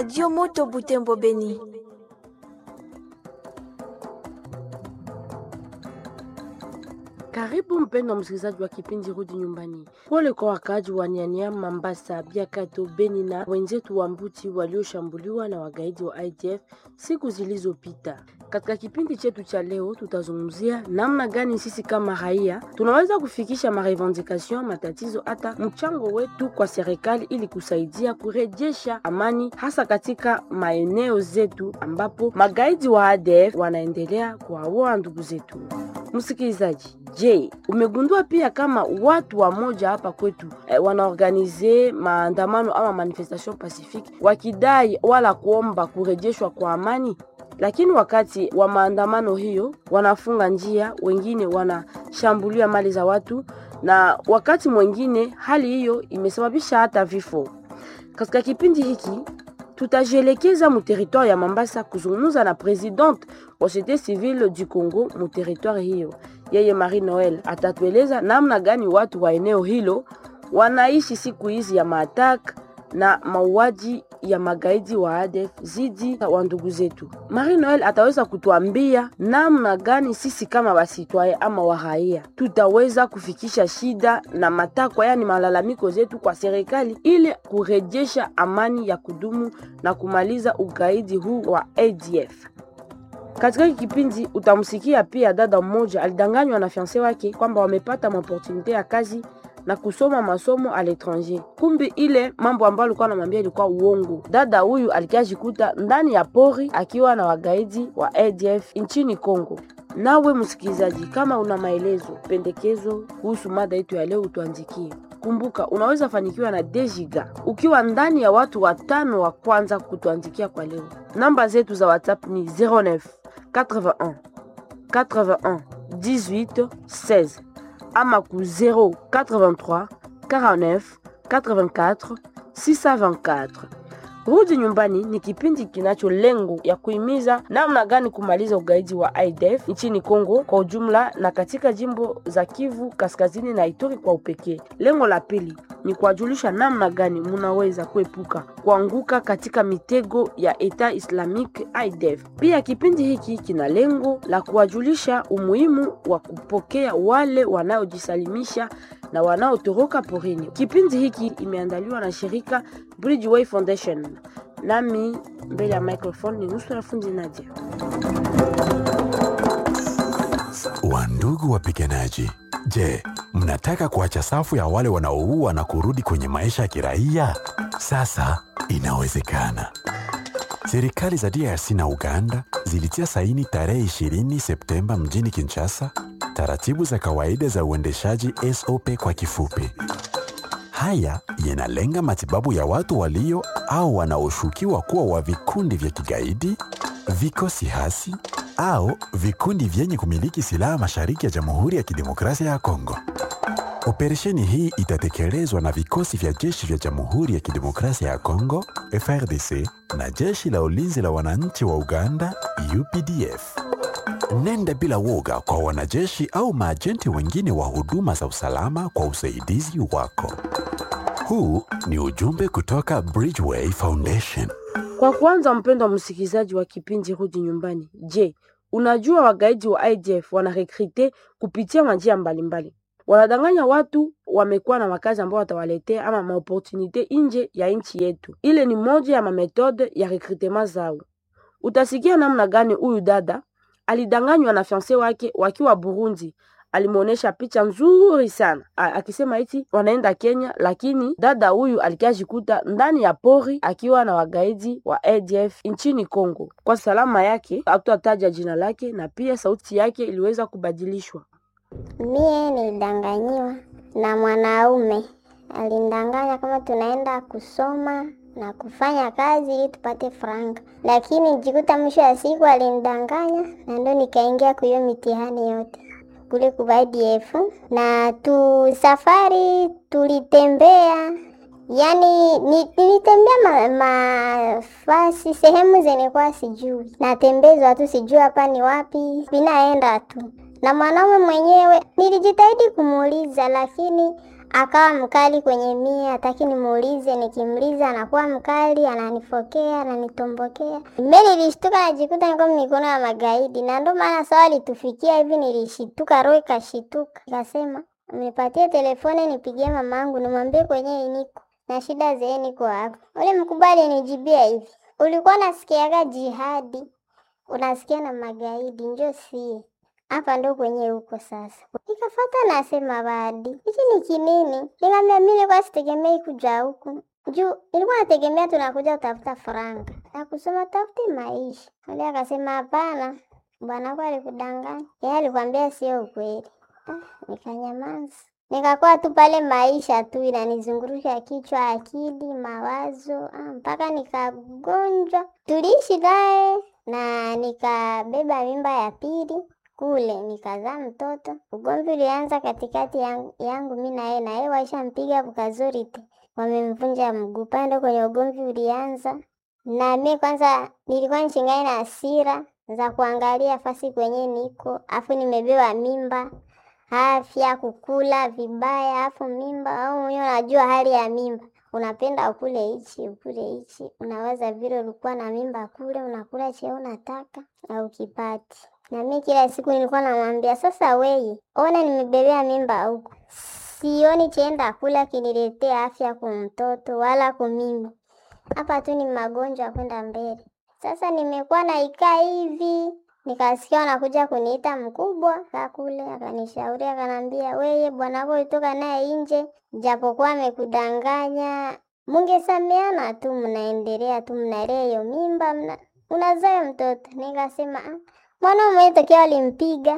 Radio Moto Butembo Beni. Karibu mpendo msikilizaji wa kipindi Rudi Nyumbani. Pole kwa wakaaji wa Nyanya, Mambasa, Biakato, Beni na wenzetu wa Mbuti walioshambuliwa na wagaidi wa IDF siku zilizopita. Katika kipindi chetu cha leo, tutazungumzia namna gani sisi kama raia tunaweza kufikisha marevendication, matatizo, hata mchango wetu kwa serikali ili kusaidia kurejesha amani, hasa katika maeneo zetu ambapo magaidi wa ADF wanaendelea kuwaua ndugu zetu. Msikilizaji, je, umegundua pia kama watu wa moja hapa kwetu eh, wanaorganize maandamano ama manifestation pacifique wakidai wala kuomba kurejeshwa kwa amani, lakini wakati wa maandamano hiyo wanafunga njia, wengine wanashambulia mali za watu, na wakati mwingine hali hiyo imesababisha hata vifo. Katika kipindi hiki tutajielekeza mu territoire ya Mambasa kuzungumza na presidente wa societe civile du Congo mu territoire hiyo. Yeye Marie Noel atatueleza namna gani watu wa eneo hilo wanaishi siku hizi ya maatak na mauaji ya magaidi wa ADF zidi wa ndugu zetu. Marie Noel ataweza kutuambia namna gani sisi kama wasitwaye ama waraia tutaweza kufikisha shida na matakwa, yani malalamiko zetu kwa serikali ili kurejesha amani ya kudumu na kumaliza ugaidi huu wa ADF. Katika hiki kipindi utamsikia pia dada mmoja alidanganywa na fiance wake kwamba wamepata maopportunite ya kazi na kusoma masomo a l'étranger. Kumbi ile mambo ambayo alikuwa anamwambia ilikuwa uongo. Dada huyu alikiajikuta ndani ya pori akiwa na wagaidi wa ADF nchini Kongo. Nawe msikilizaji, kama una maelezo, pendekezo kuhusu mada yetu ya leo, utuandikie. Kumbuka, unaweza fanikiwa na Dejiga ukiwa ndani ya watu watano wa kwanza kutuandikia kwa leo. Namba zetu za WhatsApp ni 09 81 81 18 16 ama ku 083 49 84 624. Rudi Nyumbani ni kipindi kinacho lengo ya kuhimiza namna gani kumaliza ugaidi wa IDF nchini Kongo kwa ujumla na katika jimbo za Kivu Kaskazini na Ituri kwa upekee. Lengo la pili ni kuwajulisha namna gani munaweza kuepuka kuanguka katika mitego ya Eta Islamic IDF. Pia kipindi hiki kina lengo la kuwajulisha umuhimu wa kupokea wale wanaojisalimisha na wanaotoroka porini. Kipindi hiki imeandaliwa na shirika Bridgeway Foundation. Nami mbele ya microphone ni Nusra Fundi Nadia. Wandugu wapiganaji, je, mnataka kuacha safu ya wale wanaoua na kurudi kwenye maisha ya kiraia? Sasa inawezekana. Serikali za DRC na Uganda zilitia saini tarehe 20 Septemba mjini Kinshasa taratibu za kawaida za uendeshaji SOP kwa kifupi. Haya yanalenga matibabu ya watu walio au wanaoshukiwa kuwa wa vikundi vya kigaidi, vikosi hasi au vikundi vyenye kumiliki silaha mashariki ya Jamhuri ya Kidemokrasia ya Kongo. Operesheni hii itatekelezwa na vikosi vya jeshi vya Jamhuri ya Kidemokrasia ya Kongo FRDC na jeshi la ulinzi la wananchi wa Uganda UPDF. Nenda bila woga kwa wanajeshi au maajenti wengine wa huduma za usalama kwa usaidizi wako. Huu ni ujumbe kutoka Bridgeway Foundation. Kwa kwanza, mpendo wa msikilizaji wa kipindi Rudi Nyumbani, je, unajua wagaidi wa IDF wanarekrite kupitia majia mbalimbali wanadanganya watu wamekuwa na makazi ambao watawaletea ama maopportunite nje ya nchi yetu. Ile ni moja ya mametode ya recrutement zao. Utasikia namna gani huyu dada alidanganywa na fiance wake wakiwa Burundi. Alimwonyesha picha nzuri sana A, akisema eti wanaenda Kenya, lakini dada huyu alikiajikuta ndani ya pori akiwa na wagaidi wa ADF nchini Kongo. Kwa salama yake hatutataja jina lake, na pia sauti yake iliweza kubadilishwa. Mie nilidanganyiwa na mwanaume, alindanganya kama tunaenda kusoma na kufanya kazi ili tupate franga, lakini nijikuta mwisho wa siku alinidanganya, na ndo nikaingia kuhiyo mitihani yote kule ku IDF na tu safari tulitembea, yani ni, nilitembea mafasi ma, sehemu zenye kwa sijui, natembezwa tu sijui hapa ni wapi, binaenda tu na mwanaume mwenyewe nilijitahidi kumuuliza, lakini akawa mkali kwenye mie, hataki nimuulize. Nikimuuliza anakuwa mkali, ananifokea, ananitombokea. Mimi nilishtuka, najikuta niko mikono ya magaidi, na ndio maana sawa alitufikia hivi, nilishituka, roho ikashituka, nikasema nipatie telefoni nipigie mamangu nimwambie kwenye niko na shida zee niko hapo. Ule mkubwa alinijibia hivi, ulikuwa unasikiaga jihadi, unasikia na magaidi, njo sie hapa ndo kwenye huko sasa. Nikafata nasema badi hichi ni kinini? Nikamwambia mimi nilikuwa sitegemei kuja huku juu nilikuwa nategemea tunakuja kutafuta faranga na kusoma tafute maisha. Ule akasema hapana, bwanako alikudanganya, yeye alikwambia sio ukweli. Ah, nikanyamaza nikakuwa tu pale, maisha tu inanizungurusha kichwa, akili, mawazo ah, mpaka nikagonjwa. Tuliishi naye na nikabeba mimba ya pili kule nikazaa mtoto. Ugomvi ulianza katikati yangu, yangu mi na yeye, na yeye waishampiga bukazorite, wamemvunja mguu. Pale ndo kwenye ugomvi ulianza, na mi kwanza nilikuwa nchingani na hasira za kuangalia fasi kwenye niko, afu nimebeba mimba afya kukula vibaya, afu mimba au mwenyewe unajua hali ya mimba, unapenda ukule hichi ukule hichi, unawaza vile ulikuwa na mimba kule, unakula cheo unataka au kipati. Na mi kila siku nilikuwa namwambia sasa, weye ona, nimebebea mimba huku, sioni cheenda kula kiniletea afya kumtoto wala kumimi, hapa tu ni magonjwa ya kwenda mbele. Sasa nimekuwa naikaa hivi nikasikia wanakuja kuniita mkubwa kakule, akanishauri akanambia, weye bwanako ulitoka naye nje, japokuwa amekudanganya, mungesameana tu, mnaendelea tu, mnalea hiyo mimba, mna unazaa mtoto. Nikasema ah, mwana mwenye tokea walimpiga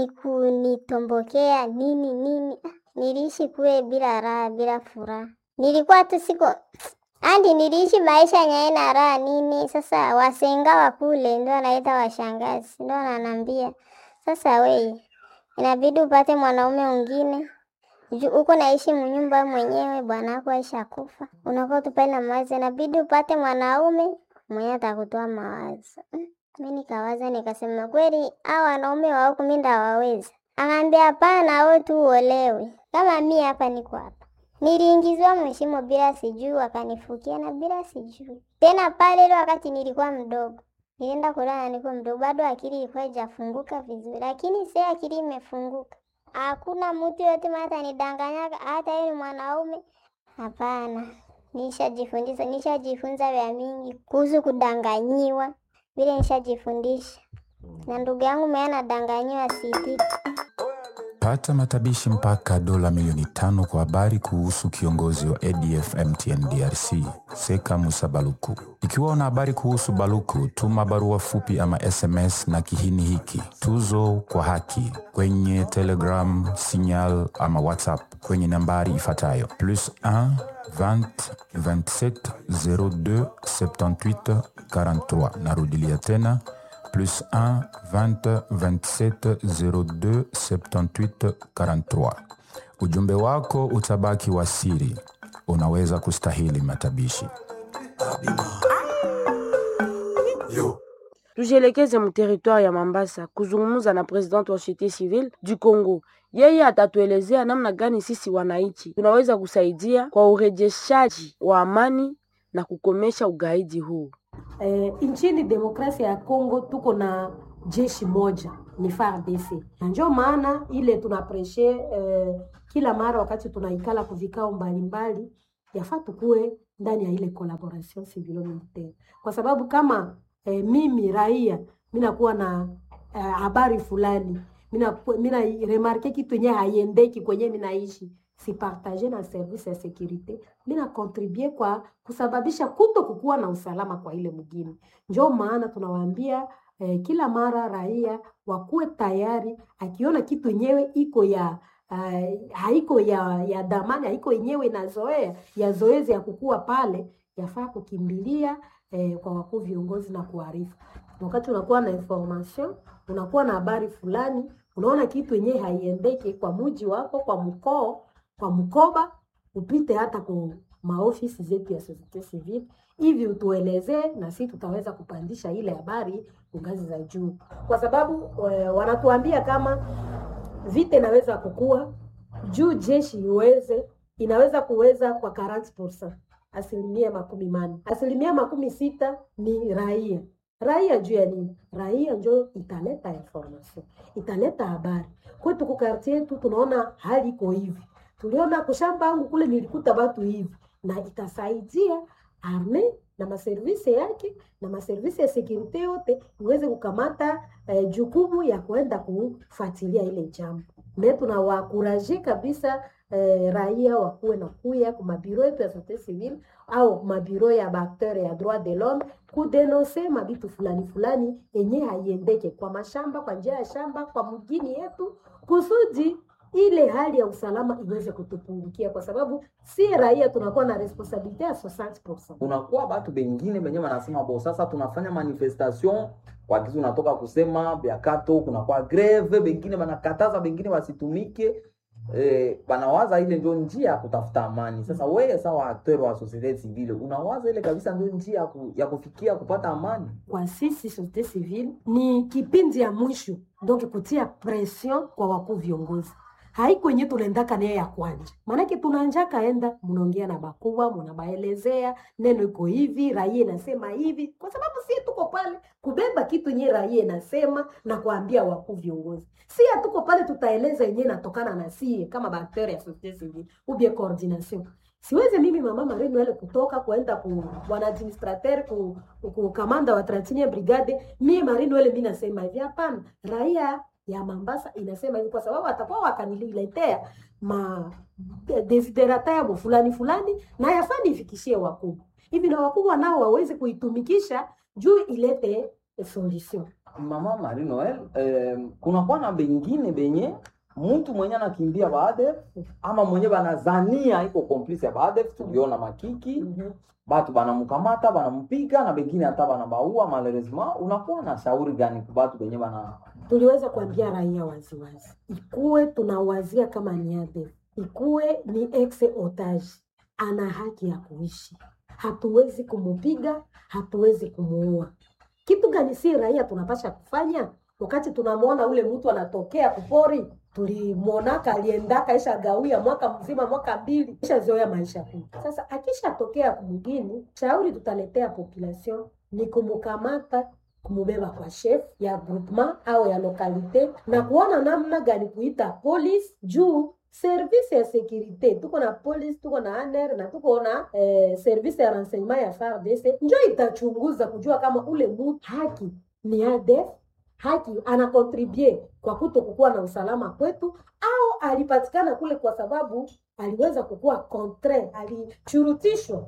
nikuniitombokea nini nini. Ah, niliishi kule bila raha, bila furaha, nilikuwa tu siko andi niliishi maisha yenye na raha nini. Sasa wasenga wa kule ndio wanaita washangazi, ndio wananambia sasa, weye inabidi upate mwanaume mwingine juu uko naishi mnyumba mwenyewe, bwana wako aisha kufa, unakuwa tupale na mawazo, inabidi upate mwanaume mwenye atakutoa mawazo. Mm, Mi nikawaza nikasema, kweli hao wanaume wa huku mi ndawaweza? Akaambia hapana, wewe tu uolewe kama mi hapa niko hapa Niliingizwa mshimo bila sijui, wakanifukia na bila sijui tena. Pale ile wakati nilikuwa mdogo, nilienda kulala niko mdogo, bado akili ilikuwa haijafunguka vizuri, lakini sasa akili imefunguka. Hakuna mtu yote mata atanidanganyaga, hata yeye ni mwanaume. Hapana, nishajifundisha, nishajifunza vya mingi kuhusu kudanganyiwa, vile nishajifundisha, na ndugu yangu mwenye anadanganyiwa sitiki Pata matabishi mpaka dola milioni tano kwa habari kuhusu kiongozi wa ADF MTN DRC Seka Musa Baluku. Ikiwa una habari kuhusu Baluku, tuma barua fupi ama SMS na kihini hiki tuzo kwa haki kwenye Telegram, Signal ama WhatsApp kwenye nambari ifuatayo plus 1 20 27 02 78 43. Narudilia tena plus 1 20 27 02 78 43. Ujumbe wako utabaki wa siri, unaweza kustahili matabishi. Tujielekeze mteritwari ya Mambasa kuzungumza na president wa societe civile du Congo. Yeye atatuelezea namna gani sisi wananchi tunaweza kusaidia kwa urejeshaji wa amani na kukomesha ugaidi huu. Eh, nchini demokrasia ya Kongo tuko na jeshi moja ni FARDC, na ndio maana ile tunapreshe eh, kila mara wakati tunaikala kuvikao mbalimbali, yafaa tukue ndani ya ile collaboration civilo militaire, kwa sababu kama eh, mimi raia minakuwa na eh, habari fulani mina, mina remarke kitu yenye haiendeki kwenye minaishi sipartage na service ya securite mina contribue kwa kusababisha kuto kukuwa na usalama kwa ile mgini. Njo maana tunawaambia eh, kila mara raia wakuwe tayari, akiona kitu yenyewe iko ya uh, haiko ya, ya damani haiko yenyewe inazoea ya zoezi ya kukua pale, yafaa kukimbilia eh, kwa wakuu viongozi na kuarifu. Wakati unakuwa na information, unakuwa na habari fulani, unaona kitu yenyewe haiendeke kwa muji wako, kwa mkoo kwa mkoba upite hata kwa maofisi zetu ya societe civile, hivi utuelezee, na sisi tutaweza kupandisha ile habari ngazi za juu, kwa sababu e, wanatuambia kama vita inaweza kukua juu jeshi iweze inaweza kuweza kwa 40%, asilimia makumi manne. Asilimia makumi sita ni raia. Raia juu ya nini? Raia njo italeta information, italeta habari kwetu ku quartier yetu. Tunaona hali iko hivi, tuliona kushamba yangu kule nilikuta watu hivi, na itasaidia arme na maservisi yake na maservisi ya sekurite yote iweze kukamata eh, jukumu ya kuenda kufuatilia ile jambo. Me tunawakuraje kabisa eh, raia wakuwe na kuya ku mabiro yetu ya societe civile au mabiro ya baakteur ya droit de l'homme kudenonse mabitu fulani fulani yenye haiendeke kwa mashamba, kwa njia ya shamba, kwa mgini yetu kusudi ile hali ya usalama iweze kutupungukia, kwa sababu si raia tunakuwa na responsabilite ya 60%. kunakuwa batu bengine benye banasema bo, sasa tunafanya manifestation kwa kitu unatoka kusema biakato, kunakuwa greve, bengine banakataza bengine basitumike eh, banawaza ile ndio njia ya kutafuta amani. Sasa wewe sawa acteur wa societe civile unawaza ile kabisa ndio njia ya ku- ya kufikia kupata amani? kwa sisi societe civile ni kipindi ya mwisho, donc kutia pression kwa wakuu viongozi haiko yenye tunaendaka naye ya kwanja, maanake tunanjaka enda mnaongea na bakubwa, mnabaelezea neno iko hivi, raia inasema hivi, kwa sababu si tuko pale kubeba kitu yenye raia inasema na kuambia wakuu viongozi. Si hatuko pale tutaeleza yenye inatokana na sie kama bakteria ya societe civile ubie coordination siwezi mimi mama Marie Noel kutoka kuenda ku bwana administrateur ku, ku kamanda wa 31 brigade mimi Marie Noel mimi nasema hivi hapana raia ya Mambasa inasema hivi kwa sababu atakuwa wakaniletea ma desiderata yabo fulani fulani na yafaa nifikishie wakubwa hivi na wakubwa nao waweze kuitumikisha juu ilete solution Mama Marie Noel, eh, kunakuwa na bengine benye mtu mwenye anakimbia baadef ama mwenye banazania iko complice ya baadef, tuliona makiki batu banamkamata banampiga na bengine hata banabaua. Malheureusement, unakuwa na shauri gani kwa batu benye bana tuliweza kuambia raia waziwazi, ikuwe tunawazia kama ni ADF, ikuwe ni ex otage, ana haki ya kuishi. Hatuwezi kumupiga, hatuwezi kumuua. Kitu gani si raia tunapasha kufanya wakati tunamwona ule mtu anatokea kupori? Tulimwonaka aliendaka isha gawia mwaka mzima, mwaka mbili, ishazoea maisha huu. Sasa akishatokea kumgini, shauri tutaletea population ni kumukamata kumubeba kwa chef ya groupement au ya lokalite na kuona namna gani kuita police juu service ya securite tuko na police tuko na ANR na tuko na eh, service ya renseignement ya FARDC njo itachunguza kujua kama ule mtu haki ni ADF haki anakontribue kwa kuto kukuwa na usalama kwetu au alipatikana kule kwa sababu aliweza kukuwa contraire alishurutishwa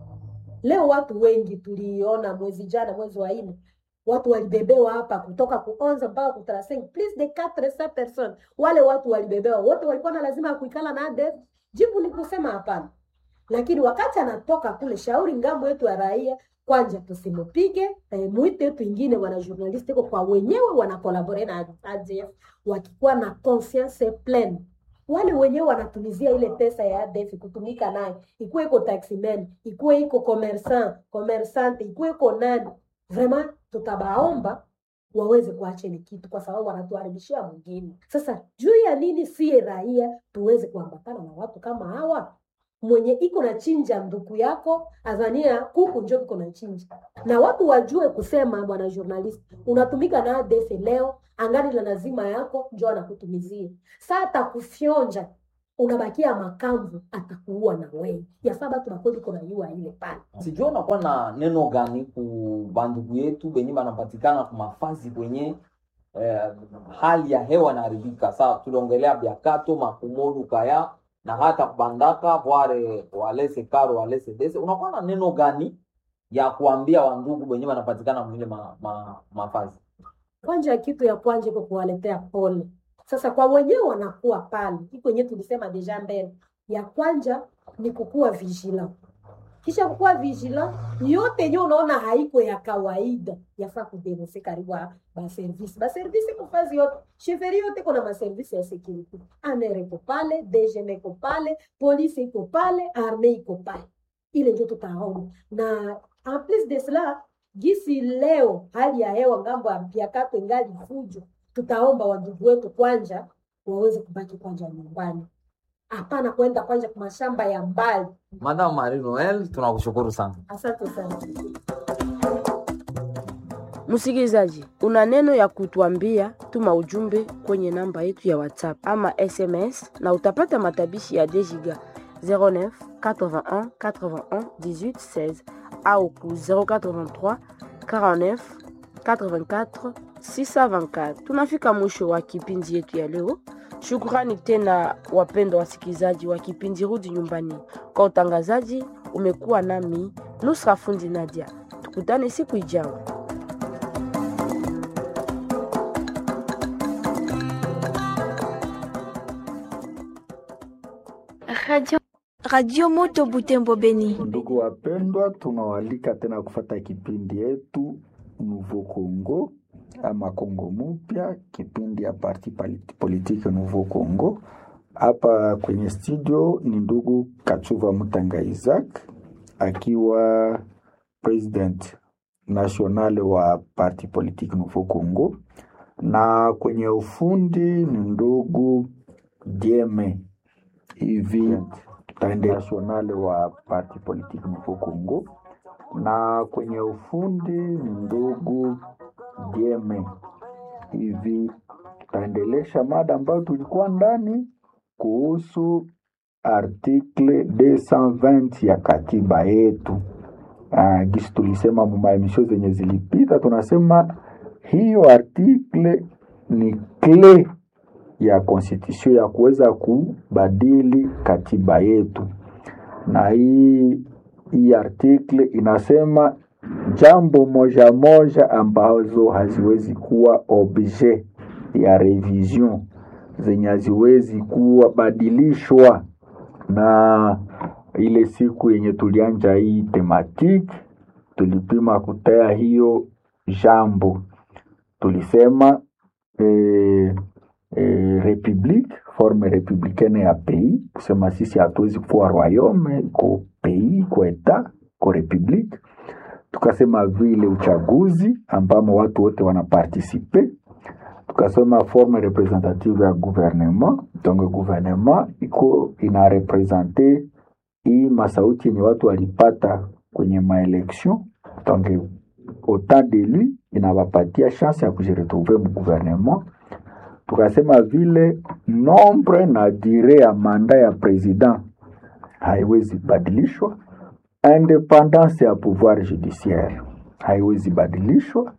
leo watu wengi tuliona mwezi jana mwezi wa nne watu walibebewa hapa kutoka ku 11 mpaka ku 35 plus de 400 personnes. Wale watu walibebewa wote walikuwa na lazima ya kuikala na ADF? Jibu ni kusema hapana. Lakini wakati anatoka kule, shauri ngambo yetu ya raia kwanja tusimupige, eh, mwite yetu ingine wana journalist iko kwa wenyewe wana collaborate na ADF wakikuwa na conscience pleine wale wenyewe wanatumizia ile pesa ya ADF kutumika naye, ikuwe iko taximan, ikuwe iko commerçant, commerçante, ikuwe iko nani vraiment tutabaomba waweze kuacha ile kitu kwa sababu wanatuharibishia mwingine. Sasa juu ya nini sie raia tuweze kuambatana na watu kama hawa? Mwenye iko na chinja nduku yako azania kuku njo iko na chinja, na watu wajue kusema, bwana journalist, unatumika na ADF leo, angani la lazima yako njo anakutumizia saa atakufyonja unabakia makamvu, atakuua na wewe. Yafaa batu bakweli kona yua ile pale sijua unakuwa na neno gani ku bandugu yetu benye banapatikana ku mafazi kwenye eh, hali ya hewa inaharibika. Saa tuliongelea biakato makumodu kaya na hata kubandaka vware walese karo walese dese, unakuwa na neno gani ya kuambia wandugu benye banapatikana mwile ma, ma, mafazi? kwanja kitu ya kwanja iko kuwaletea pole. Sasa kwa wenyewe wanakuwa pale, iko yenyewe tulisema deja mbele. Ya kwanja ni kukuwa vigilant, kisha kukuwa vigilant, yote yenyewe unaona haiko ya kawaida, yafaa kudenonse karibu ba baservisi baservisi kufazi yote sheferi yote kuna maservisi ya security, ANR iko pale, DGM iko pale, polisi iko pale, arme iko pale, ile ndio tutaona na en plus de cela gisi leo hali ya hewa ngambo ya Biakato ingali fujo, tutaomba wandugu wetu kwanja waweze kubaki kwanja nyumbani, hapana kwenda kwanja kwa mashamba ya mbali. Madam Marie Noel, tunakushukuru sana. Asante sana. Msikilizaji, una neno ya kutuambia, tuma ujumbe kwenye namba yetu ya WhatsApp ama SMS na utapata matabishi ya Dejiga 09 81 81 18 16 au ku 083 49 84 624. Tunafika mwisho wa kipindi yetu ya leo. Shukrani tena wapendwa wasikilizaji wa kipindi Rudi Nyumbani. Kwa utangazaji umekuwa nami Nusra Fundi Nadia. Tukutane siku ijayo. Radio, Radio Moto Butembo Beni. Ndugu wapendwa, tunawalika tena kufata kipindi yetu Nouveau Congo ama Kongo Mupya, kipindi ya parti pali- politike Nouveau Congo. Hapa kwenye studio ni ndugu Kachuva Mutanga Isaac akiwa president national wa parti politique Nouveau Congo, na kwenye ufundi ni ndugu Dieme hivi national wa parti politique Nouveau Congo, na kwenye ufundi ni ndugu Dieme hivi tutaendelesha mada ambayo tulikuwa ndani kuhusu article 220 ya katiba yetu. Uh, gisi tulisema mumaemisho zenye zilipita, tunasema hiyo article ni kle ya constitution ya kuweza kubadili katiba yetu, na hii hii article inasema jambo moja moja ambazo haziwezi kuwa objet ya revision zenye haziwezi kuwa badilishwa na ile siku yenye tulianja hii tematiki tulipima kutaya hiyo jambo tulisema eh, eh, republique forme republicaine ya pays kusema sisi hatuwezi kuwa royaume iko pays iko eta iko republique tukasema vile uchaguzi ambamo watu wote wanapartisipe tukasema forme representative ya gouvernement donc gouvernement iko ina represente hii masauti yenye watu walipata kwenye maelection donc autant d'élu inawapatia chance ya kujiretrouve mu gouvernement tukasema vile nombre na dire ya manda ya president haiwezi badilishwa independance ya pouvoir judiciaire haiwezi badilishwa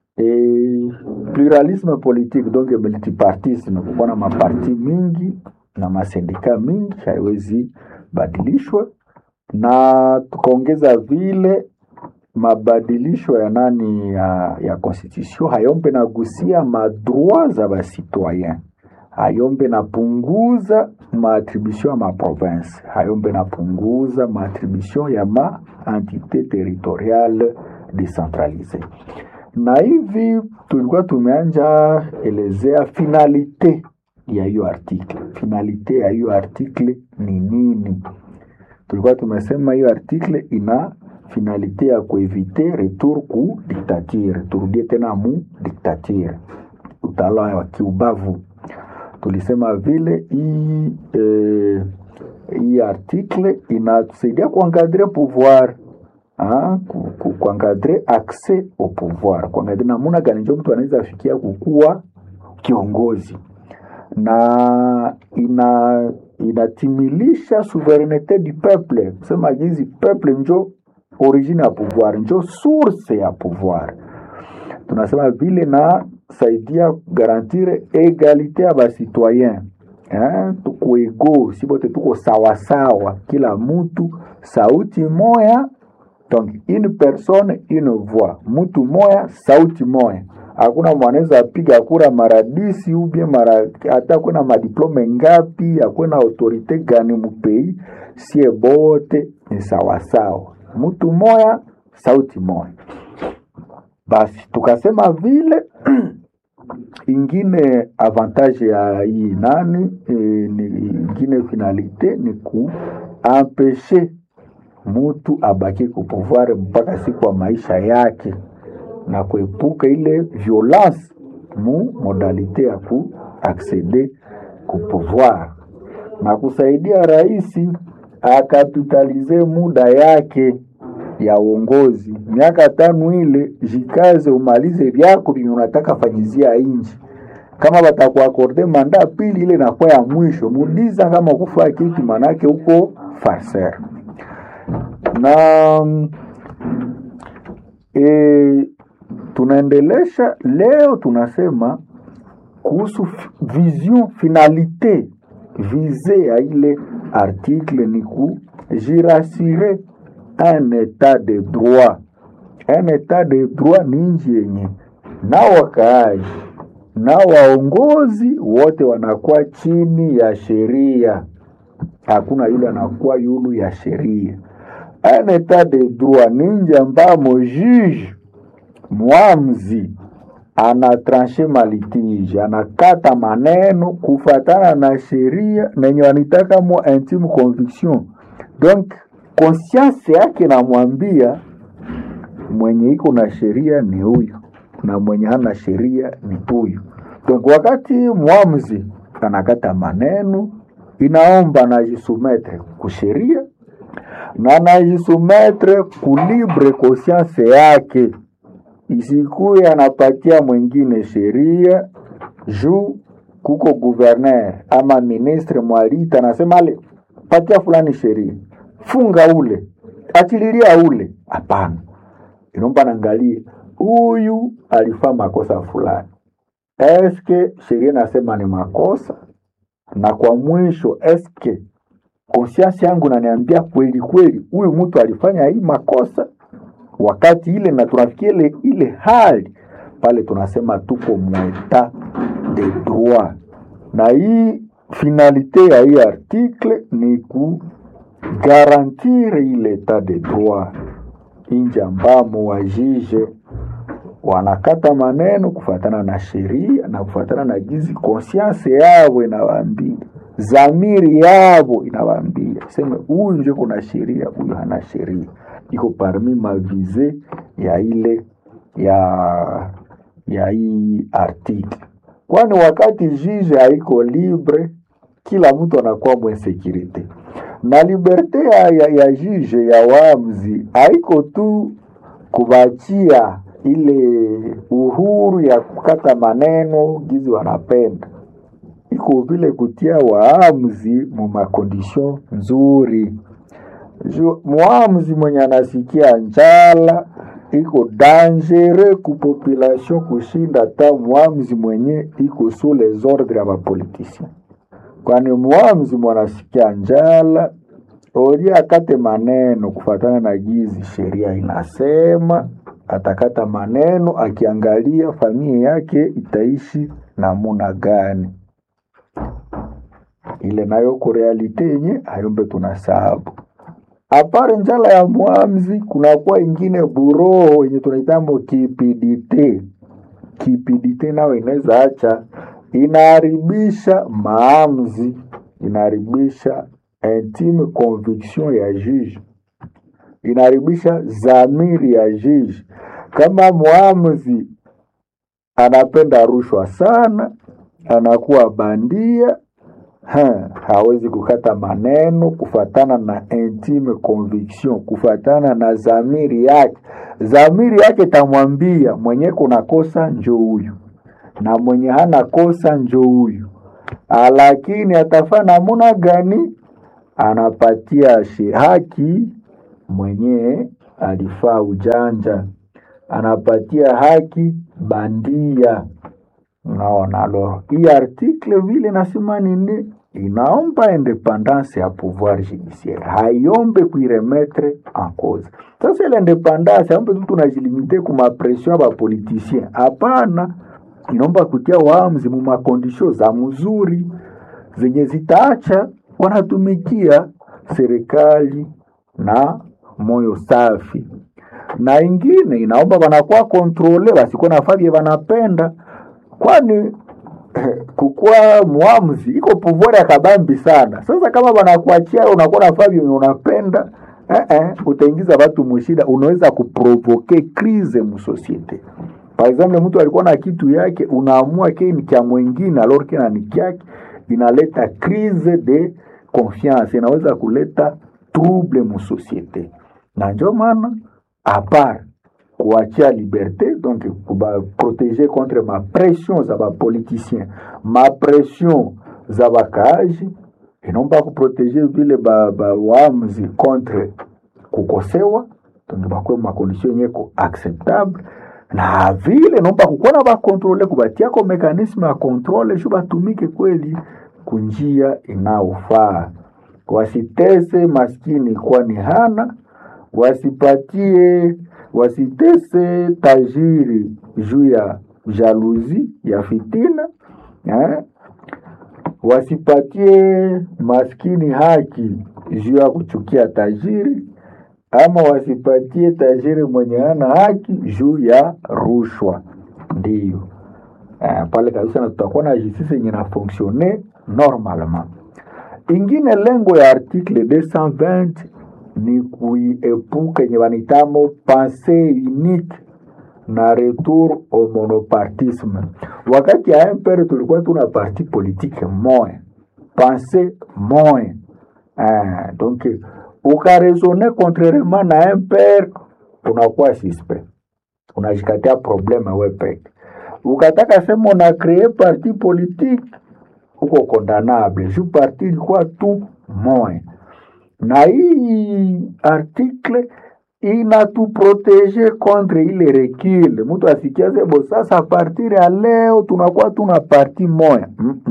e, pluralisme politique donc multipartisme kukuwa na maparti mingi na masindika mingi haiwezi badilishwa na tukaongeza vile mabadilisho ya nani ya, ya constitution hayombe nagusia madroit za basitoyen hayombe napunguza maattribution ya maprovince hayombe napunguza maattribution ya ma entité territoriale decentralise na hivi tulikuwa tumeanja elezea finalite ya hiyo article finalite ya hiyo article ni nini tulikuwa tumesema hiyo article ina finalite ya kuevite retour ku dictature turudie tena mu dictature utawala wa kiubavu tulisema vile hii eh, hii article inatusaidia kuangadre pouvoir ah, ku- ku- kuangadre accès au pouvoir kuangadre namuna gani njo mtu anaweza fikia kukuwa kiongozi na ina inatimilisha souverainete du peuple kusema jinsi peuple njo origine ya pouvoir njo source ya pouvoir tunasema vile na saidia garantire egalite ya basitoyen eh, tuko ego si bote tuko sawasawa kila mutu sauti moya donc une personne une voix mutu moya sauti moya hakuna mwanaweza apiga kura mara disi ubie mara hata kuna madiplome ngapi hakuna autorite gani mupei sie bote ni sawasawa mutu moya sauti moya basi tukasema vile ingine avantage ya hii nani e, ni ingine finalite ni kuampeshe mutu abaki kupouvoir mpaka siku ya maisha yake na kuepuka ile violence mu modalite ya kuaccede ku pouvoir na kusaidia rais akapitalize muda yake ya uongozi. Miaka tano ile, jikaze umalize vyako vyenye unataka fanyizia inchi. Kama batakuakorde manda pili, ile inakuwa ya mwisho. Mudiza kama kufaa kitu, manake huko farser na e, tunaendelesha leo, tunasema kuhusu f- vision finalite vise ya ile article ni kujirasire un etat de droit. Un etat de droit ni nchi yenye na wakaaji na waongozi wote wanakuwa chini ya sheria, hakuna yule anakuwa yulu ya sheria. Un etat de droit ni nchi ambamo juge mwamzi anatranche malitige, anakata maneno kufatana na sheria nenye wanitaka mo intime conviction. Donc conscience yake namwambia mwenye iko na sheria ni huyu na mwenye hana sheria ni huyu. Donc wakati mwamzi anakata maneno, inaomba najisumetre kusheria na najisumetre kulibre conscience yake isikuye anapatia mwingine sheria juu kuko guverner ama ministre mwalita anasema ale patia fulani sheria funga ule achililia ule hapana inaomba naangalia huyu alifaa makosa fulani eske sheria nasema ni makosa na kwa mwisho eske conscience yangu naniambia kweli kweli huyu mtu alifanya hii makosa wakati ile na tunafikia ile, ile hali pale tunasema tuko mweta de droit, na hii finalite ya hii article ni kugarantir ile etat de droit, inji ambamo wajije wanakata maneno kufatana na sheria na kufatana na gizi conscience yavo inawaambia, zamiri yavo inawaambia seme huyu njo kuna sheria, huyu hana sheria iko parmi mavize ya ile ya ya hii article, kwani wakati juge haiko libre, kila mtu anakuwa mwensekirite na liberte ya, ya, ya juge ya waamuzi haiko tu kubachia ile uhuru ya kukata maneno gizi wanapenda, iko vile kutia waamuzi mu makondisyon nzuri Ju- mwamuzi mwenye anasikia njala iko dangere ku population kushinda ta mwamuzi mwenye iko sous les ordres ya bapolitisien, kwani mwamuzi mwanasikia njala ori akate maneno kufatana na gizi sheria inasema, atakata maneno akiangalia familia yake itaishi namuna gani. Ile nayo ko realite yenye ayombe tunasahabu apare njala ya mwamzi kunakuwa ingine buroho yenye tunaitambo kipidite. Kipidite nayo inaweza acha inaharibisha maamzi, inaharibisha intime conviction ya juge, inaharibisha zamiri ya juge. Kama mwamuzi anapenda rushwa sana, anakuwa bandia ha, hawezi kukata maneno kufatana na intime conviction, kufatana na zamiri yake. Zamiri yake tamwambia mwenye kuna kosa njo huyu na mwenye hana kosa njo huyu, Ah, lakini atafaa namuna gani? Anapatia shi haki mwenye alifaa ujanja, anapatia haki bandia. Unaona, alors hii article vile nasema nini, inaomba independance ya pouvoir judiciaire, haiombe kuiremetre en cause. Sasa ile independance aombe tu tunajilimite ku mapression ya bapoliticien, hapana, inaomba kutia waamuzi mu makondisio za mzuri zenye zitaacha wanatumikia serikali na moyo safi na ingine inaomba wanakuwa kontrole basikuwa nafabie wanapenda kwani kukuwa muamuzi iko pouvoir ya kabambi sana. Sasa kama wanakuachia unakuwa nafaa vyenye unapenda eh, eh, utaingiza watu mushida, unaweza kuprovoke crise musosiete. Par exemple, mtu alikuwa na kitu yake, unaamua ke ni kya mwingine alors kina ni kyake, inaleta crise de confiance inaweza kuleta trouble mu societe na njo maana apart kuachia liberte donc kubaprotege contre mapression za bapoliticien mapression za bakaaji inomba kuprotege vile bawaamuzi ba contre kukosewa donc bakwe makondisio yenye ko acceptable na vile nomba kukuwa bakontrole kubatiako mekanisme ya kontrole shu batumike kweli kunjia inaofaa wasitese maskini kwani hana wasipatie wasitese tajiri juu ya jaluzi ya fitina eh? wasipatie maskini haki juu ya kuchukia tajiri ama wasipatie tajiri mwenye hana haki juu ya rushwa. Ndiyo uh, pale kabisa, na tutakuwa na justice yenye na fonctionne normalement. Ingine lengo ya article 220 ni kuiepuka yenye wanitamo pensée unique na retour au monopartisme. Wakati ya MPR tulikuwa tuna parti politique moya, pensée moya ah, donc ukaresone contrairement na MPR unakuwa suspect, unajikatia probleme we peke. Ukataka sema una cree parti politique uko condamnable, ju parti ilikuwa tu moya na hii article inatuprotege contre ile recul. Mtu asikiaze bo, sasa partir ya leo tunakuwa tuna parti moya.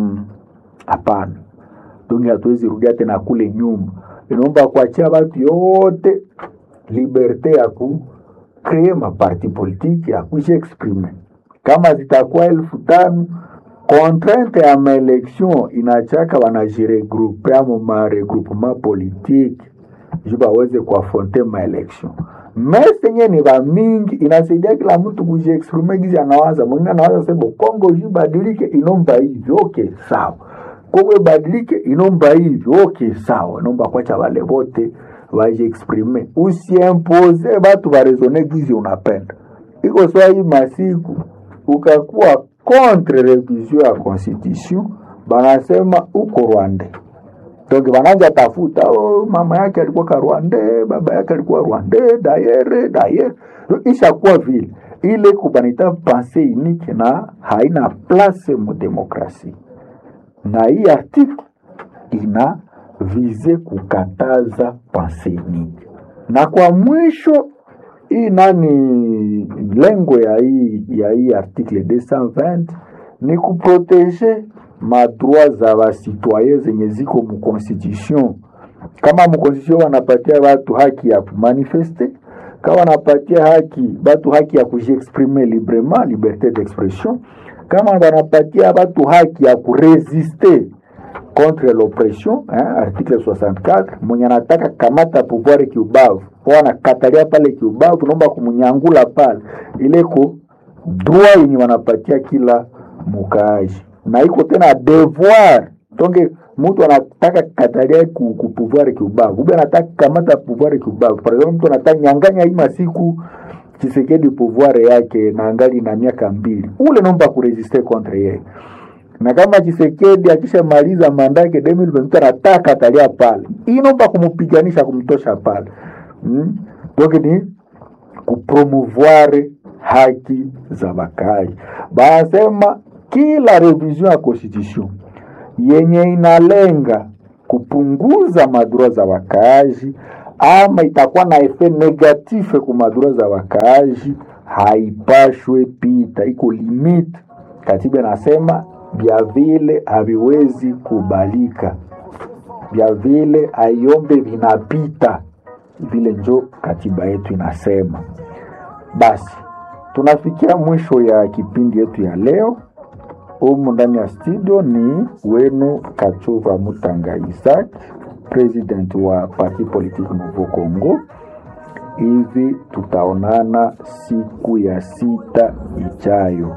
Hapana, mm -mm. Tungi hatuwezi rudia tena kule nyuma, inaomba kuachia watu yote liberte ya ku kree maparti politiki ya kujiexprime. Kama zitakuwa elfu tano contrainte ya maelection inachaka wanajiregroupe amo maregroupement politique ju baweze kuafronte maelection mesenye ni bamingi inasaidia kila mtu kujiexprime gizi anawaza mwingine anawaza sebo Kongo ju badilike inomba hivi okay sawa Kongo ibadilike inomba hivi okay sawa inomba kwacha wale wote wajiexprime usiempoze batu baresone gizi unapenda iko swa hii masiku ukakuwa contre revision ya constitution banasema uko Rwanda. Donc bananja tafuta oh, mama yake alikuwa ka Rwanda, baba yake alikuwa Rwanda, dayere dayere, ishakuwa vile ile kubanita pensée unique na haina place mu demokrasi, na hii article ina vize kukataza pensée unique, na kwa mwisho hii nani lengo ya hii ya hii article 220 ni kuprotege madroit za basitoyen zenye ziko mu constitution. Kama mu constitution wanapatia watu haki ya kumanifeste, kama wanapatia haki batu haki ya kujiexprimer librement, liberté d'expression, kama wanapatia watu haki ya kuresiste contre l'oppression eh, article 64 mwenye anataka kamata pouvoir kiubavu wanakatalia pale kiubavu, naomba kumunyangula pale, ile ko droit yenye wanapatia kila mukaaji, na iko tena devoir tonge mtu anataka katalia ku, ku pouvoir kiubavu, ube anataka kamata pouvoir kiubavu. Par exemple, mtu anataka nyanganya hii masiku Chisekedi pouvoir yake na angali na miaka mbili, ule naomba kuresiste contre yeye na kama Chisekedi akishamaliza manda yake 2022 anataka atalia pale, inomba kumupiganisha kumtosha pale mm? Donc ni kupromouvoir haki za bakaaji. Banasema kila revision ya constitution yenye inalenga kupunguza madura za wakaaji ama itakuwa na efe negative ku madura za wakaaji haipashwe pita, iko limite. Katiba inasema vya vile haviwezi kubalika, vya vile aiombe vinapita vile, njo katiba yetu inasema. Basi tunafikia mwisho ya kipindi yetu ya leo. Humu ndani ya studio ni wenu Kachuva Mutanga Isaac, president wa Parti Politique Nouveau Congo. Hivi tutaonana siku ya sita ijayo.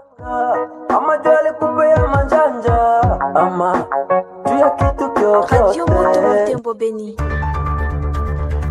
ama juu alikupea manjanja ama juu ya kitu Radio Moto kyokyote Butembo Beni.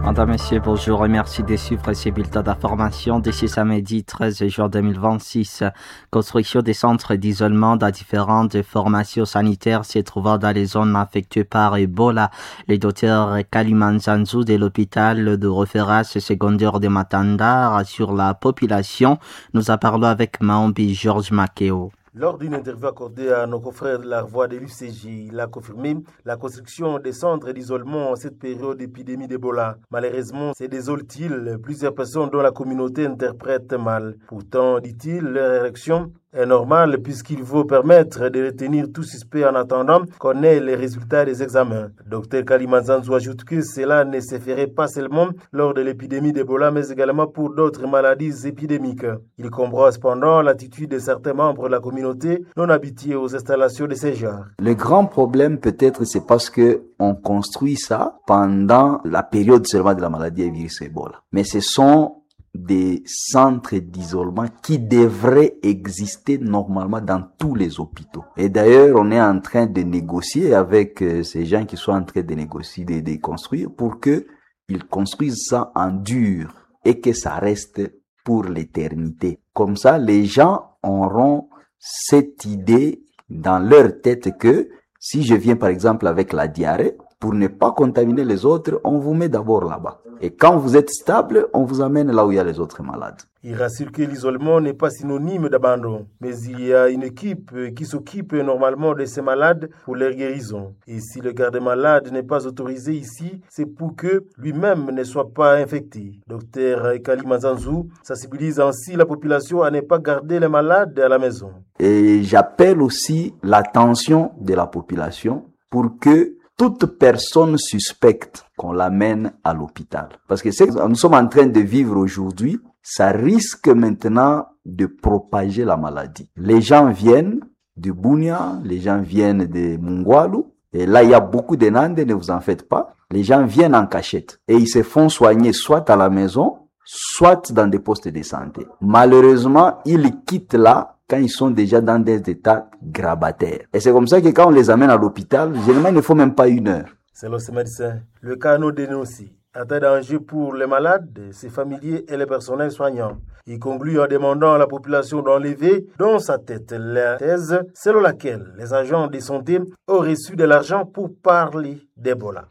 Madame, Messieurs, bonjour et merci de suivre ces bulletins d'information d'ici samedi 13 juin 2026. Construction des centres d'isolement dans différentes formations sanitaires se trouvant dans les zones affectées par Ebola. Le docteur Kalimanzanzou de l'hôpital de référence secondaire de Matanda rassure la population. Nous en parlons avec Maombi Georges Makeo. Lors d'une interview accordée à nos confrères de la voix de l'UCJ, il a confirmé la construction des centres d'isolement en cette période d'épidémie d'Ebola. Malheureusement, c'est désole-t-il plusieurs personnes dont la communauté interprète mal. Pourtant, dit-il, leur érection est normale puisqu'il faut permettre de retenir tout suspect en attendant qu'on ait les résultats des examens. Dr Kalimanzanzou ajoute que cela ne se ferait pas seulement lors de l'épidémie d'Ebola, mais également pour d'autres maladies épidémiques. Il comprend cependant l'attitude de certains membres de la communauté non habitués aux installations de ces genres. Le grand problème peut-être c'est parce que on construit ça pendant la période seulement de la maladie à virus Ebola. Mais ce sont des centres d'isolement qui devraient exister normalement dans tous les hôpitaux. Et d'ailleurs, on est en train de négocier avec euh, ces gens qui sont en train de négocier, de, de construire pour que ils construisent ça en dur et que ça reste pour l'éternité. Comme ça, les gens auront cette idée dans leur tête que si je viens par exemple avec la diarrhée, pour ne pas contaminer les autres, on vous met d'abord là-bas. Et quand vous êtes stable, on vous amène là où il y a les autres malades. Il rassure que l'isolement n'est pas synonyme d'abandon, mais il y a une équipe qui s'occupe normalement de ces malades pour leur guérison. Et si le garde-malade n'est pas autorisé ici, c'est pour que lui-même ne soit pas infecté. Docteur Kali Mazanzou sensibilise ainsi la population à ne pas garder les malades à la maison. Et j'appelle aussi l'attention de la population pour que toute personne suspecte qu'on l'amène à l'hôpital. Parce que ce que nous sommes en train de vivre aujourd'hui, ça risque maintenant de propager la maladie. Les gens viennent de Bunia, les gens viennent de Mungwalu, et là il y a beaucoup de Nandes, ne vous en faites pas. Les gens viennent en cachette et ils se font soigner soit à la maison, soit dans des postes de santé. Malheureusement, ils quittent là quand ils sont déjà dans des états grabataires. Et c'est comme ça que quand on les amène à l'hôpital, généralement, il ne faut même pas une heure. Selon ce médecin, le cas nous dénonce un tas danger pour les malades, ses familiers et les personnels soignants. Il conclut en demandant à la population d'enlever dans sa tête la thèse selon laquelle les agents de santé ont reçu de l'argent pour parler d'Ebola.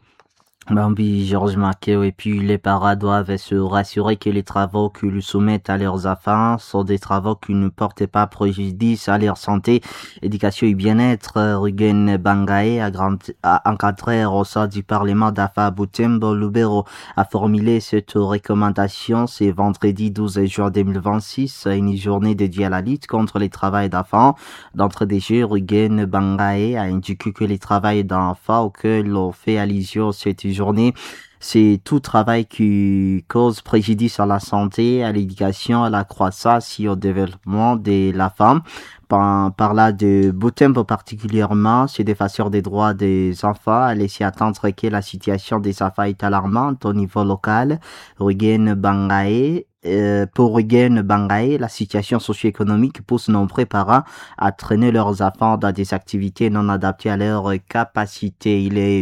Bambi, Georges Marquet et puis les paras doivent se rassurer que les travaux qu'ils soumettent à leurs affaires sont des travaux qui ne portent pas préjudice à leur santé, éducation et bien-être. Rugen Bangae a, grand, a encadré au sein du Parlement d'Afa Butembo Lubero a formulé cette recommandation. C'est vendredi 12 juin 2026, une journée dédiée à la lutte contre les travails d'enfants. D'entre des jeux, Rugen Bangae a indiqué que les travails d'enfants auxquels l'on fait allusion cette journée, c'est tout travail qui cause préjudice à la santé, à l'éducation, à la croissance et au développement de la femme. Par, par là de Butembo particulièrement, c'est défenseur des droits des enfants à laisser attendre que la situation des enfants est alarmante au niveau local. Rugen Bangae euh, pour Rugen Bangae, la situation socio-économique pousse nombreux parents à traîner leurs enfants dans des activités non adaptées à leur capacité. Il est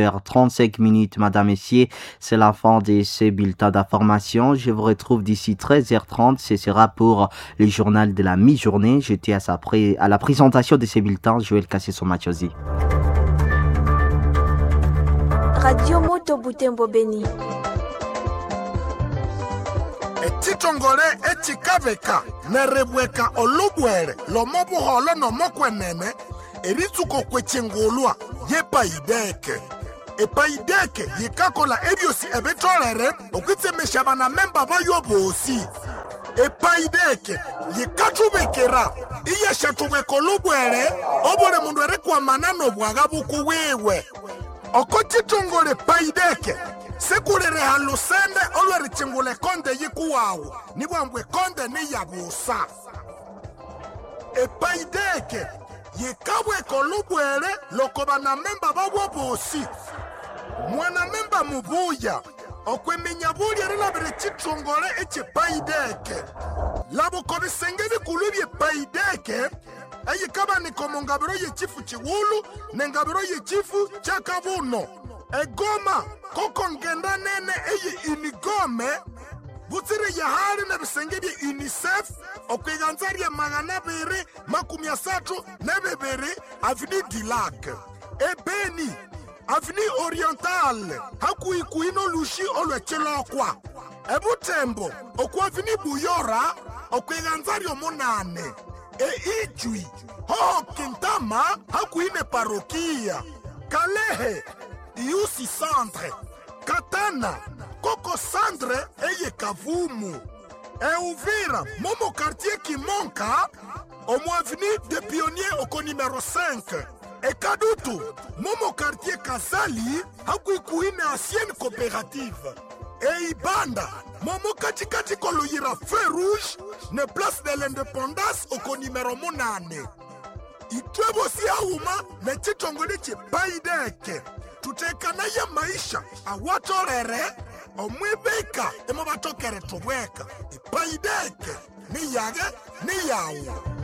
12h35 minutes, madame, messieurs. C'est la fin de ces bulletins d'information. Je vous retrouve d'ici 13h30. Ce sera pour le journal de la mi-journée. J'étais à, sa pré... à la présentation de ces bulletins. Joël Kassé-Somachosi. Radio Moto Butembo Beni. etitongole etsikaveka nerebweka olubwele lomobuholo nomokwenene eritsuko kwetsingulwa yepaideke epaideke yikakola ebyosi ebitolere okwitsemesha banamemba bayo bosi epaideke yikathubikira iyeshathubika olubwele obuli mundu erikwamana nobwaga bukuwiwe oko titongole paideke sikulireha lusende olweritsingula ekonde yikuwawu nibwambwa ekonde niyabusa epaideke yikabweka olubwele loko banamemba babwo bosi mwanamemba mubuya okwiminya bulya rilabire chitongole echipaideke labuko bisenge bikulu byepaideke eyikabanika omu ngabiro yechifu chiwulu nengabiro yechifu chakabuno egoma koko ngenda nene eye inigome butsiri yahali na bisenge bya unicef okwiganza lya magana abiri makumi asathu ne bibiri avini dilac ebeni avini oriental hakuikuhi nolushi olwecilokwa ebutembo oku avini buyora okwiganza lyomunane eijwi hoho kintama hakuhi ne parokia kalehe iusi centre katana koko sandre eye kavumu euvira momo quartier kimonka omo avenue de pionnier oko numero 5 ekadutu momo quartier kasali hakuikuine ancienne coopérative eibanda momo katikati koloyira feu rouge ne place de l'indépendance oko numero munane itwebosi ahuma ne chitongole chipaideke tutekanaye maisha awatorere omwibika emo batokere tubweka ipaideke niyage niyawu